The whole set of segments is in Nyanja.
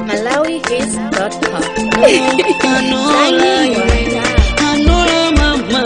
MalawiHits.com. Anola, anola mama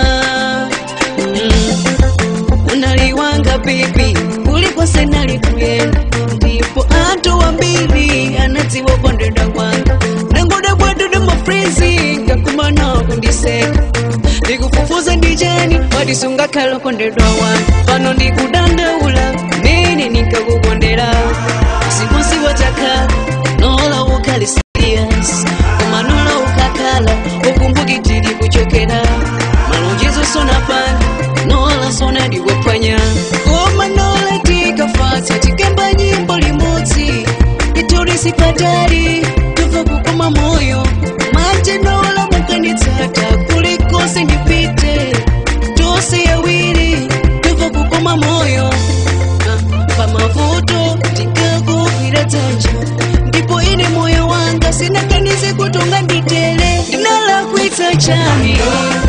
Mm. unaliwanga bibi ulikose nalikuyenda ndipo anthu wambiri anadziwa kondedwa kwanga nangoda bwadudu mafrizi ngakumana kundiseka ndikufufuza ndichani wadisungakhala kondedwa wanga pano ndikudandaula mene ninkakukondera sikonsiwa takhala nola ukhali serious koma nola ukakhala ukumbukitiri kuchokera malonjezo sona panga nola sona ndiwephwanya koma nola tikafatsa tikemba nyimbo limodzi itori patali tuva kukoma moyo manje nola mukanitsata kulikonse ndipite tose yawiri tuva kukoma moyo Ah, pamavuto ndikakugwira dzanja ndipo ine moyo wanga sinakanize kutonga nditele ndinalakwitsa chani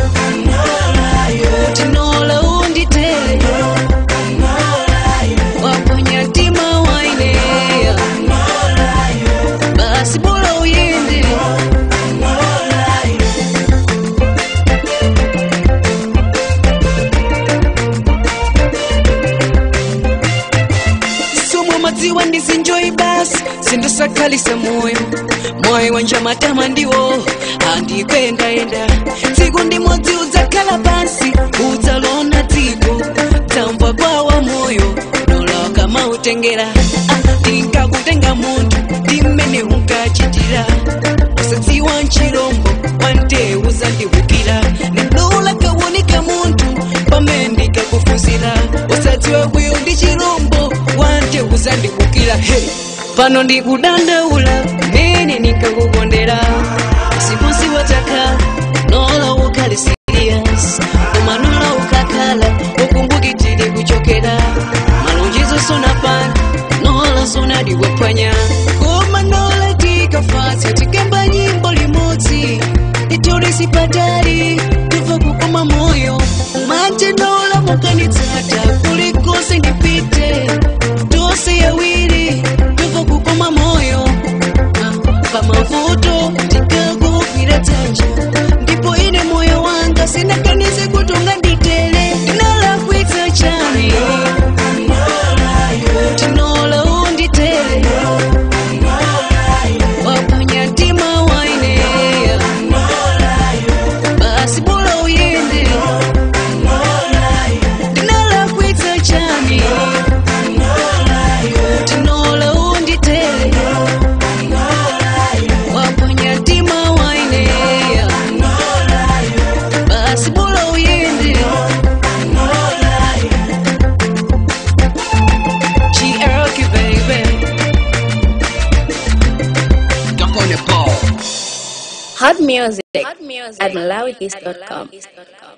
kuti nola unditele waponya mtima waineya basi bora uyende somwe madziwa ndizinjoyi basi sindosakhalisa moyo moyo wanja matama ndiwo andikuyendaenda tsiku ndimodzi udzakhala pansi udzalona dziko tamva kwawa moyo nola kamautengera ndinkakutenga munthu ndimene unkachitira usadziwa nchilombo wante uzandihukira ndinola kawonika munthu pamene ndikakufunzira usadziwa kuyo ndi chilombo wante uzandihukira hey. pano ndikudandaula mene nikakukondera siponsi watakhala nola ukhali serious koma nola ukakhala ukumbukitiri kuchokera malonjezo sona panga nola sona ndiwephwanya koma nola tikafatsa tikemba nyimbo limodzi itori patali tuva kukoma moyo manje nola mukanitsata kulikonse ndipite tose yawiri tuva kukoma moyo Ah, pamavuto ndikakugwira dzanja ndipo ine moyo wanga sinakanize kutonga nditele ndinalakwitsa chani tinola unditele waponya mtima waineya basi bora uyende ndinalakwitsa chani tinola unditele waponya mtima waineya basi bora uyende GRK baby Hot music at MalawiHits.com.